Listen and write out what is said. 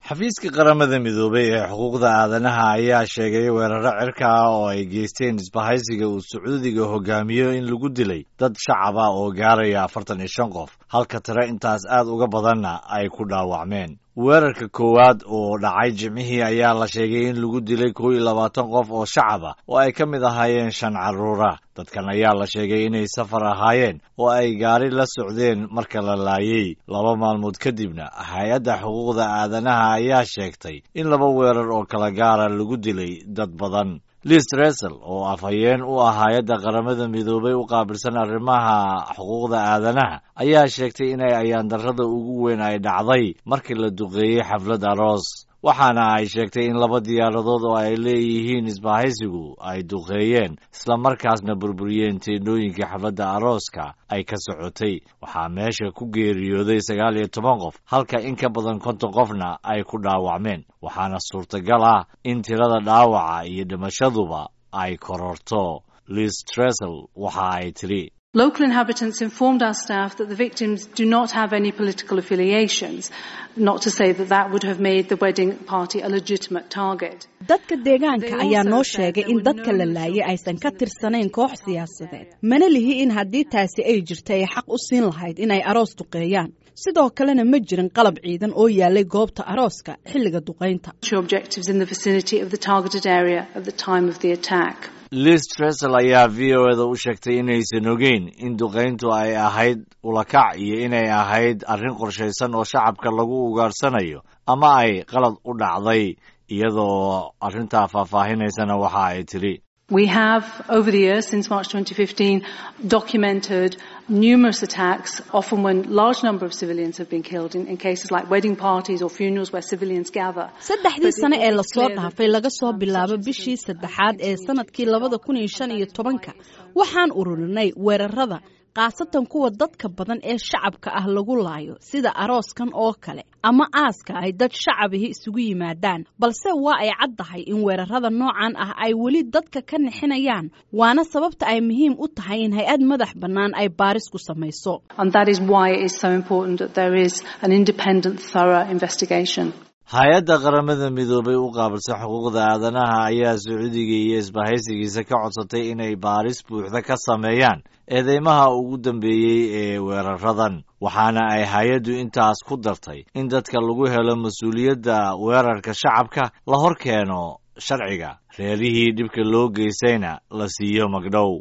xafiiska qaramada midoobay ee xuquuqda aadanaha ayaa sheegay weeraro cirka ah oo ay geysteen isbahaysiga uu sacuudiga hogaamiyo in lagu dilay dad shacab ah oo gaaraya afartan iyo shan qof halka tire intaas aad uga badanna ay ku dhaawacmeen weerarka koowaad oo dhacay jimcihii ayaa la sheegay in lagu dilay kow iyo labaatan qof oo shacab ah oo ay ka mid ahaayeen shan carruura dadkan ayaa la sheegay inay safar ahaayeen oo ay gaari la socdeen marka la laayey laba maalmood kadibna hay-adda xuquuqda aadanaha ayaa sheegtay in laba weerar oo kala gaara lagu dilay dad badan liis resel oo afhayeen u ah hay-adda qaramada midoobay u qaabilsan arrimaha xuquuqda aadanaha ayaa sheegtay inay ayaandarrada ugu weyn ay dhacday markii la duqeeyey xaflad aroos waxaana ay sheegtay in laba diyaaradood oo ay leeyihiin isbahaysigu ay duqeeyeen islamarkaasna burburiyeen teendhooyinkii xafladda arooska ay ka socotay waxaa meesha ku geeriyooday sagaal iyo toban qof halka in ka badan konton qofna ay ku dhaawacmeen waxaana suurtagal ah in tirada dhaawaca iyo dhimashaduba ay kororto liis tresel waxa ay tidhi Local inhabitants informed our staff that the victims do not have any political affiliations, not to say that that would have made the wedding party a legitimate target. dadka deegaanka ayaa noo sheegay in dadka la laayay aysan ka tirsanayn koox siyaasadeed mana lihi in haddii taasi ay jirta ay xaq u siin lahayd inay aroos duqeeyaan sidoo kalena ma jirin qalab ciidan oo yaalay goobta arooska xilliga duqaynta Objectives in the vicinity of the targeted area at the time of the attack. liis tresel ayaa v o eda u sheegtay inaysan ogeyn in duqayntu ay ahayd ulakac iyo inay ahayd arrin qorshaysan oo shacabka lagu ugaarsanayo ama ay qalad u dhacday iyadoo arrintaa faahfaahinaysana waxa ay tidhi We have, over the years, since March 2015, documented numerous attacks, often when large number of civilians have been killed in, in cases like wedding parties or funerals where civilians gather. saddexdii sane ee lasoo dhaafay laga soo bilaabo bishii saddexaad ee sanadkii labada kun iyo shan iyo tobanka waxaan ururinay weerarada khaasatan kuwa dadka badan ee shacabka ah lagu laayo sida arooskan oo kale ama aaska ay dad shacabihi isugu yimaadaan balse waa ay caddahay in weerarada noocan ah ay weli dadka ka nixinayaan waana sababta ay muhiim u tahay in hay-ad madax bannaan ay baaris ku samayso And that is why it is so important that there is an independent, thorough investigation. hay-adda qaramada midoobay u qaabilsan xuquuqda aadanaha ayaa sacuudiga iyo isbahaysigiisa ka codsatay inay baaris buuxda ka sameeyaan eedeymaha ugu dambeeyey ee weeraradan waxaana ay hay-addu intaas ku dartay in dadka lagu helo mas-uuliyadda weerarka shacabka la hor keeno sharciga reerihii dhibka loo geystayna la siiyo magdhow